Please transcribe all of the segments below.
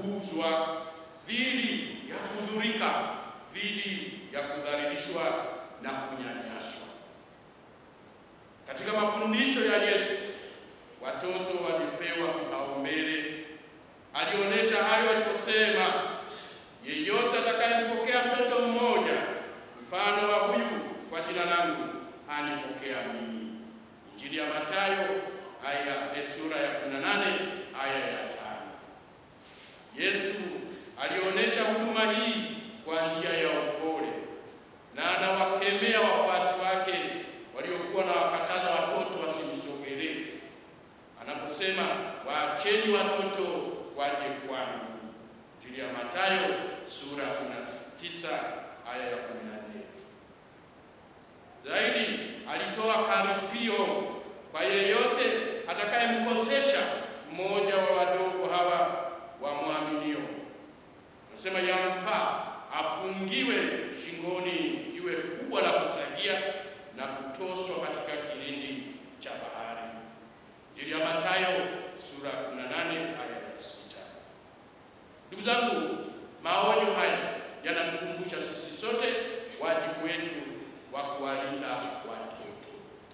kuuzwa, dhidi ya kudhurika, dhidi ya kudhalilishwa na kunyanyaswa. Katika mafundisho ya Yesu, watoto walipewa kipaumbele. Alionyesha hayo aliposema, yeyote atakayempokea mtoto mmoja mfano wa huyu kwa jina langu anipokea mimi. Injili ya Mathayo aya sura ya 18 aya ya tano. Yesu alionyesha huduma hii kwa njia ya upole na anawakemea wafuasi wake waliokuwa na wakataza watoto wasimsogelee, anaposema waacheni watoto waje kwangu. Injili ya Mathayo sura ya 19 aya ya 14. Zaidi alitoa karipio kwa yeyote atakayemkosesha mmoja wa wadogo hawa wamwaminio. Nasema yamfaa afungiwe shingoni jiwe kubwa la kusagia na kutoswa katika kilindi cha bahari. Injili ya Mathayo sura 18 aya ya 6. Ndugu zangu, maonyo haya yanatukumbusha sisi sote wajibu wetu wa kuwalinda watoto.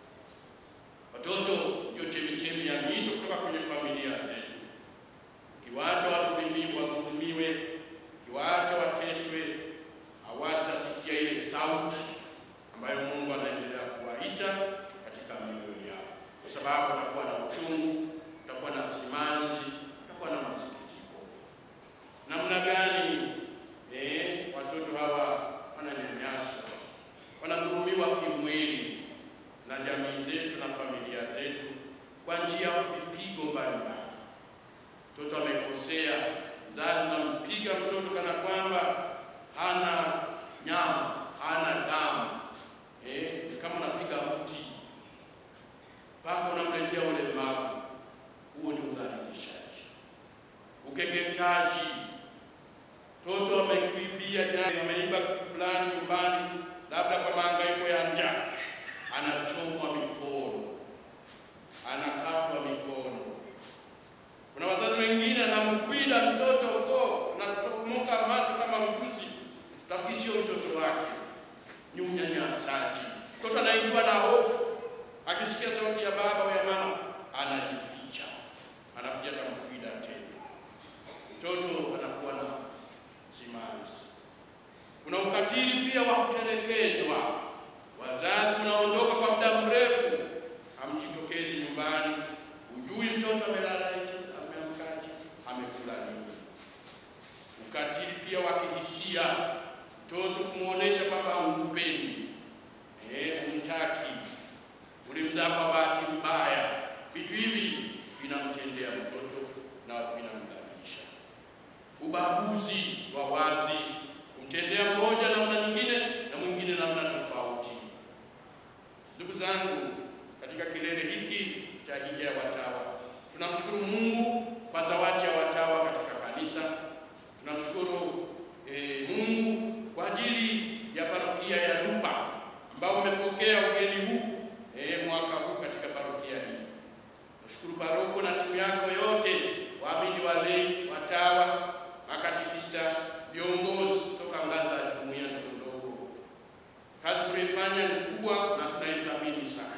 Watoto ndio chemichemi ya mito kutoka kwenye familia zetu. Ukiwaacha wadhulumiwe, ukiwaacha wateswe, hawatasikia ile sauti ambayo Mungu anaendelea kuwaita katika mioyo yao, kwa sababu atakuwa na uchungu, atakuwa na simanzi, atakuwa na masikitiko. Namna gani eh, watoto hawa wananyanyaswa, wanadhulumiwa kimwili na jamii zetu na familia zetu kwa njia ya vipigo mbalimbali. Mtoto amekosea, mzazi nampiga mtoto kana kwamba hana nyama, hana damu eh, kama unapiga mti mpaka unamletea ulemavu. Huo ni udhalilishaji, ukeketaji. Mtoto amekuibia jana, ameiba kitu fulani nyumbani, labda kwa mahangaiko ya njaa, anachomwa mikono, anakatwa mikono. Kuna wazazi wengine anamkwida mtoto ko natomoka macho kama mjusi, tafikiri sio mtoto wake, ni unyanyasaji. Mtoto anaingiwa na hofu, akisikia sauti ya baba au ya mama anajificha, anafikia atamkwida tena. Mtoto anakuwa na simanzi. Kuna ukatili pia wa kutelekezwa. Wazazi mnaondoka kwa muda mrefu, hamjitokezi nyumbani, hujui mtoto amelala hivi, ameamkaje, amekula nini. Ukatili pia wa kihisia, mtoto kumwonyesha kwamba humpendi, eh, humtaki, ulimzaa kwa bahati mbaya. Vitu hivi vinamtendea mtoto na vinamdhalilisha. Ubaguzi wa wazi kumtendea mmoja namna nyingine na mwingine namna tofauti. Ndugu zangu, katika kilele hiki cha hija ya watawa tunamshukuru Mungu kwa zawadi ya watawa katika kanisa. Tunamshukuru eh, Mungu kwa ajili ya parokia ya Lupa ambao umepokea ugeni huu eh, mwaka huu katika parokia hii. Nashukuru paroko na timu yako yote, waamini, walei, watawa, makatekista, viongozi kutoka ngazi za jumuiya ndogo ndogo. Kazi mnaifanya ni kubwa na tunaithamini sana.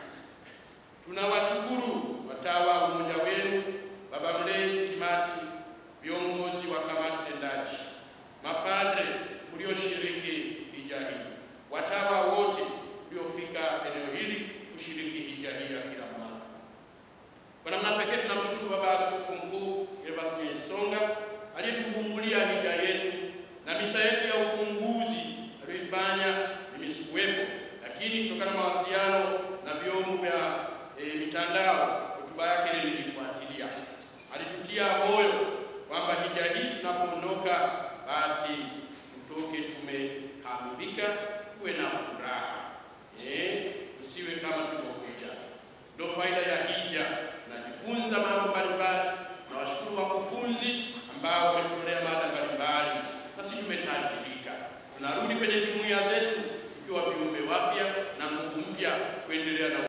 Tunawashukuru watawa umoja wenu, baba mlezi Kimati, viongozi wa kamati tendaji, mapadre mlioshiriki hija hii, watawa wote mliofika eneo hili kushiriki hija hii ya kila mwaka. Kwa namna pekee tunamshukuru Baba Askofu Mkuu Gervas Nyaisonga aliyetufungulia hija yetu na misa yetu ya ufunguzi aliyoifanya mimi sikuwepo, lakini kutokana na mawasiliano na vyombo vya e, mitandao, hotuba yake ile nilifuatilia. Alitutia moyo kwamba hija hii tunapoondoka, basi tutoke tumekamilika, tuwe na furaha eh, tusiwe kama tulivyokuja. Ndio faida ya hija, najifunza mambo mbalimbali. Nawashukuru wakufunzi ambao wametutolea mada mbalimbali, nasi tumetajirika. Tunarudi kwenye jumuiya zetu tukiwa viumbe wapya na nguvu mpya kuendelea na